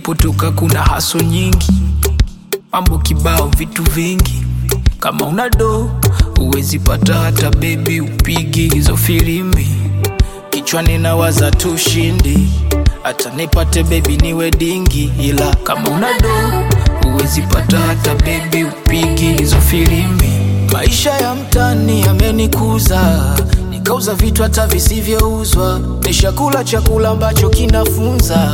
nilipotoka kuna haso nyingi, mambo kibao, vitu vingi. Kama una do uwezi pata hata bebi, upigi hizo filimbi. Kichwani nawaza tu shindi, hata nipate bebi niwe dingi, ila kama una do uwezi pata hata bebi, upigi hizo filimbi. Maisha ya mtani yamenikuza, nikauza vitu hata visivyouzwa, nishakula chakula ambacho kinafunza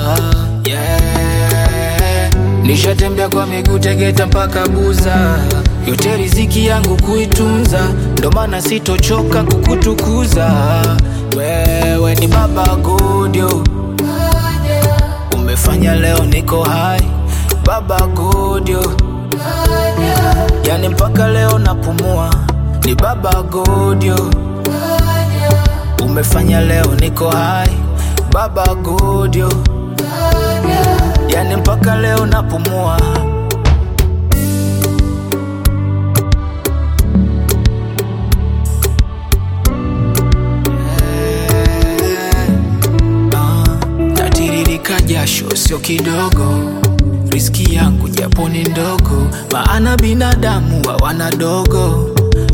yeah. Nishatembea kwa miguu Tegeta mpaka Buza, yote riziki yangu kuitunza, ndo maana sitochoka kukutukuza. Wewe ni baba Godio, umefanya leo niko hai, baba Godio, yani mpaka leo napumua, ni baba Godio, umefanya leo niko hai, baba Godio, yani mpaka leo napumua. Ah, natiririka jasho sio kidogo, riski yangu japo ni ndogo, maana binadamu hawana dogo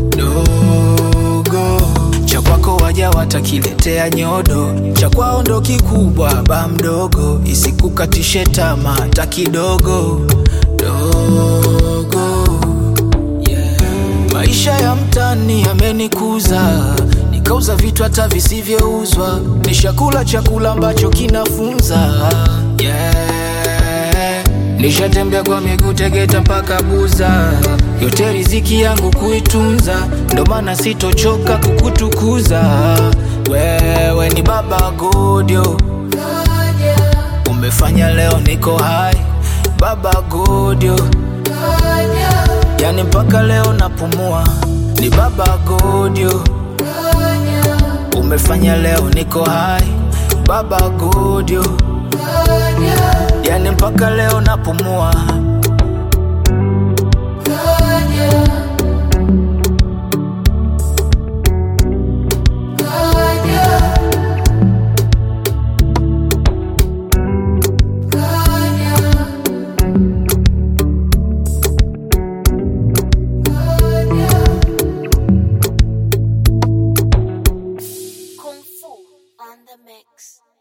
dogo. Cha kwako waja watakiletea nyodo, cha kwao ndo kikubwa, ba mdogo, isikukatishe tamaa hata kidogo dogo yeah. Maisha ya mtani yamenikuza, nikauza vitu hata visivyouzwa, nishakula chakula ambacho kinafunza yeah. Nishatembea kwa miguu Tegeta mpaka Buza, yote riziki yangu kuitunza, ndo maana sitochoka kukutukuza. Wewe ni baba Godio, umefanya leo niko hai, baba Godio, yani mpaka leo napumua, ni baba Godio, umefanya leo niko hai, baba Godio, yani mpaka leo napumua. Kung Fu on the mix.